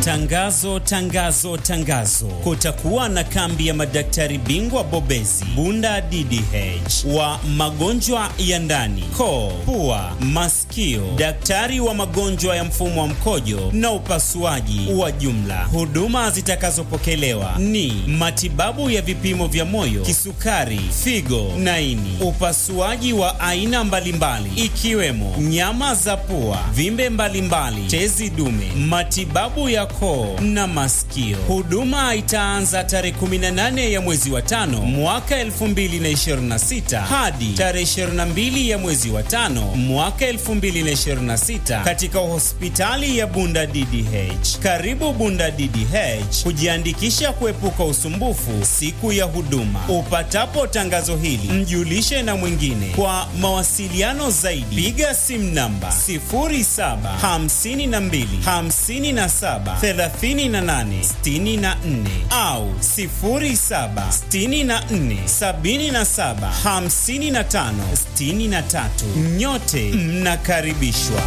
Tangazo, tangazo, tangazo! Kutakuwa na kambi ya madaktari bingwa bobezi Bunda DDH wa magonjwa ya ndani, koo, pua, masikio, daktari wa magonjwa ya mfumo wa mkojo na upasuaji wa jumla. Huduma zitakazopokelewa ni matibabu ya vipimo vya moyo, kisukari, figo na ini, upasuaji wa aina mbalimbali ikiwemo nyama za pua, vimbe mbalimbali, tezi dume, matibabu ya koo na masikio. Huduma itaanza tarehe 18 ya mwezi wa tano mwaka 2026 hadi tarehe 22 ya mwezi wa tano mwaka 2026 katika hospitali ya Bunda DDH. Karibu Bunda DDH kujiandikisha kuepuka usumbufu siku ya huduma. Upatapo tangazo hili, mjulishe na mwingine. Kwa mawasiliano zaidi, piga simu namba 0752 57 38 64 au 07 64 77 55 63. Nyote mnakaribishwa.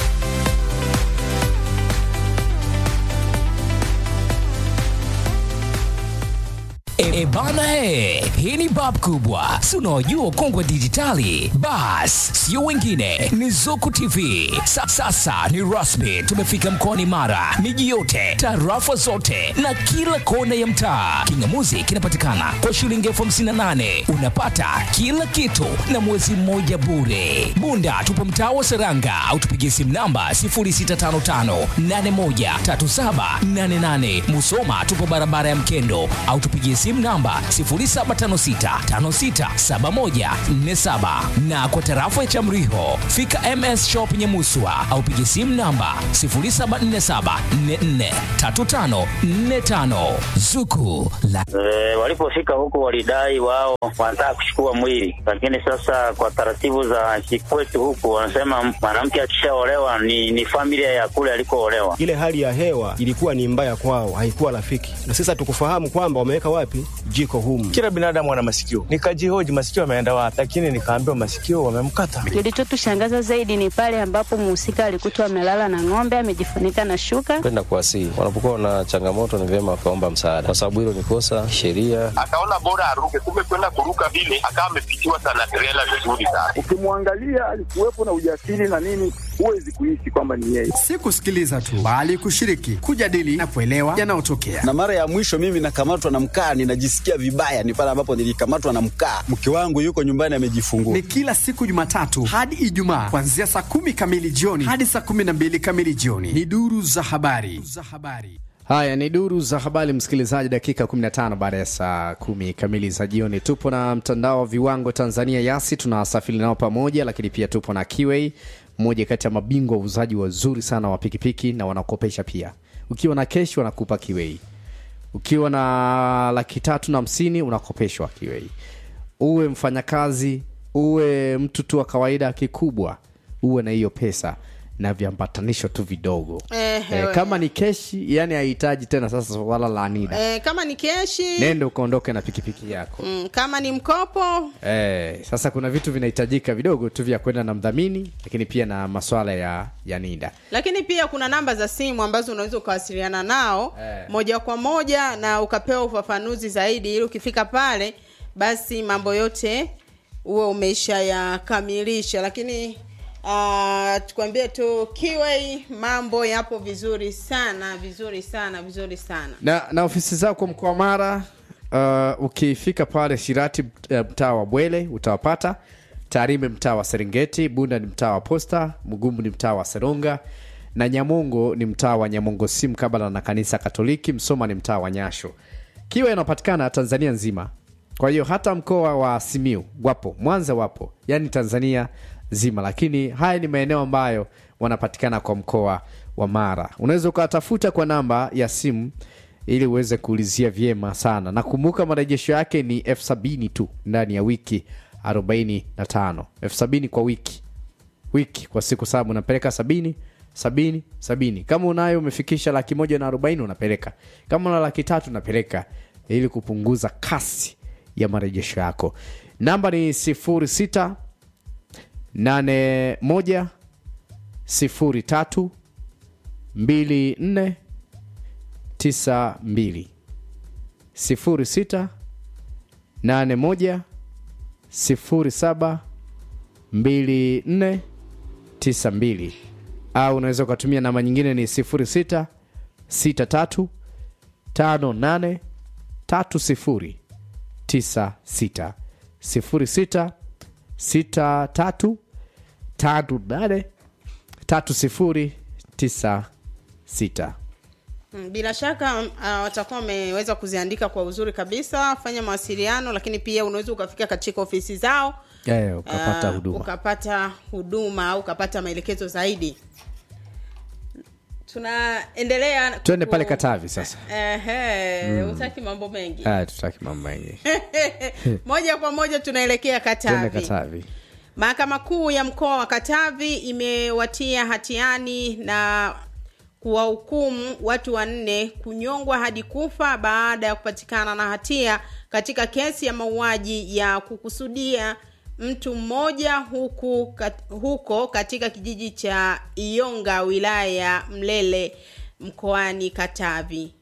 E bana he, hii ni bab kubwa, si unaojua ukongwe dijitali. Bas, sio wengine, ni Zuku TV. Sa, sasa ni rasmi, tumefika mkoani Mara, miji yote, tarafa zote na kila kona ya mtaa. Kingamuzi kinapatikana kwa shilingi elfu hamsini na nane unapata kila kitu na mwezi mmoja bure. Bunda tupo mtaa wa Seranga au tupigie simu namba 0655813788. Musoma tupo barabara ya Mkendo au tupigie simu namba 0756567147 na kwa tarafa ya Chamriho fika MS Shop Nyamuswa au pigie simu namba 0747443545 Zuku la E, walipofika huko walidai wao wanataka kuchukua mwili, lakini sasa kwa taratibu za kikwetu huku wanasema mwanamke akishaolewa ni, ni familia ya kule alikoolewa. Ile hali ya hewa ilikuwa ni mbaya kwao, haikuwa rafiki, na sasa tukufahamu kwamba wameweka wapi jiko humu. Kila binadamu ana masikio, nikajihoji masikio ameenda wapi, lakini nikaambiwa masikio wamemkata. Kilichotushangaza zaidi ni pale ambapo mhusika alikutwa amelala na ng'ombe amejifunika na shuka. kwenda kuwasihi. Wanapokuwa na changamoto, ni vyema wakaomba msaada, kwa sababu hilo ni kosa sheria. akaona bora aruke, kumbe kwenda kuruka vile akawa amepitiwa sana trela vizuri sana. Ukimwangalia alikuwepo na ujasiri na nini, huwezi kuishi kwamba ni yeye. si kusikiliza tu bali kushiriki, kujadili na kuelewa yanayotokea. na mara ya mwisho mimi nakamatwa na mkaa, ninajisikia vibaya, ni pale ambapo nilikamatwa na mkaa. Mke wangu yuko nyumbani amejifungua. Ni kila siku Jumatatu hadi Ijumaa kuanzia saa kumi kamili jioni hadi saa kumi na mbili kamili jioni. Ni duru za habari za habari. Haya ni duru za habari, msikilizaji. Dakika 15 baada ya saa kumi kamili za jioni, tupo na mtandao wa viwango Tanzania Yasi, tunasafiri nao pamoja, lakini pia tupo na Kiway, mmoja kati ya mabingwa wauzaji wazuri sana wa pikipiki na wanakopesha pia. Ukiwa na keshi wanakupa Kiway, ukiwa na laki tatu na hamsini unakopeshwa Kiway. Uwe mfanyakazi, uwe mtu tu wa kawaida, kikubwa uwe na hiyo pesa na viambatanisho tu vidogo Eh, Eh, we. kama ni keshi yani hahitaji tena sasa wala la nida Eh, kama ni keshi nende ukaondoke na pikipiki yako mm, kama ni mkopo eh, sasa kuna vitu vinahitajika vidogo tu vya kwenda na mdhamini lakini pia na maswala ya ya nida lakini pia kuna namba za simu ambazo unaweza ukawasiliana nao Eh. moja kwa moja na ukapewa ufafanuzi zaidi ili ukifika pale basi mambo yote huwe umeisha yakamilisha lakini uh, tukwambie tu kiwei mambo yapo vizuri sana vizuri sana vizuri sana na, na ofisi zako mkoa wa mara uh, ukifika pale shirati uh, mtaa wa bwele utawapata tarime mtaa wa serengeti bunda ni mtaa wa posta mgumu ni mtaa wa seronga na nyamongo ni mtaa wa nyamongo si mkabala na kanisa katoliki msoma ni mtaa wa nyasho kiwa inapatikana tanzania nzima kwa hiyo hata mkoa wa simiu wapo mwanza wapo yani tanzania zima lakini haya ni maeneo ambayo wanapatikana kwa mkoa wa mara unaweza ukawatafuta kwa namba ya simu ili uweze kuulizia vyema sana nakumbuka marejesho yake ni elfu sabini tu ndani ya wiki 45 elfu sabini kwa wiki wiki kwa siku saba unapeleka sabini sabini sabini kama unayo umefikisha laki moja na arobaini unapeleka kama una laki tatu unapeleka ili kupunguza kasi ya marejesho yako namba ni sifuri sita nane moja sifuri tatu mbili nne 92 06 81 07 24 92 au unaweza ukatumia namba nyingine ni 06 63 58 30 96 06 63 58 30 96 Mm, bila shaka uh, watakuwa wameweza kuziandika kwa uzuri kabisa fanya mawasiliano lakini pia unaweza ukafika katika ofisi zao yeah, ukapata uh, huduma ukapata huduma au ukapata maelekezo zaidi tunaendelea twende ku- pale katavi sasa Ehe, Mm. hutaki mambo mengi Haya, tutaki mambo mengi moja kwa moja tunaelekea twende katavi katavi mahakama kuu ya mkoa wa katavi imewatia hatiani na kuwahukumu watu wanne kunyongwa hadi kufa baada ya kupatikana na hatia katika kesi ya mauaji ya kukusudia mtu mmoja huku kat, huko katika kijiji cha ionga wilaya ya mlele mkoani katavi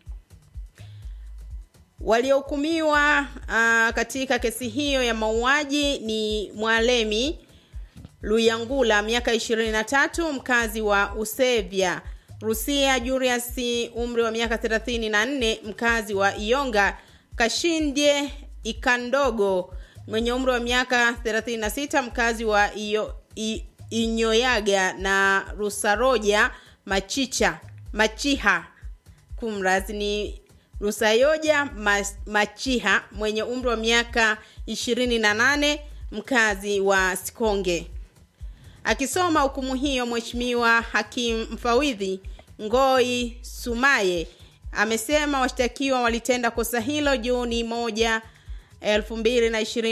waliohukumiwa uh, katika kesi hiyo ya mauaji ni mwalemi luyangula miaka 23 mkazi wa usevya rusia julius umri wa miaka 34 mkazi wa ionga kashindye ikandogo mwenye umri wa miaka 36 mkazi wa iyo, i, inyoyaga na rusaroja machicha machiha kumrazi ni rusayoja Mas- machiha mwenye umri wa miaka 28 mkazi wa sikonge akisoma hukumu hiyo mheshimiwa hakim mfawidhi ngoi sumaye amesema washtakiwa walitenda kosa hilo juni moja elfu mbili na ishirini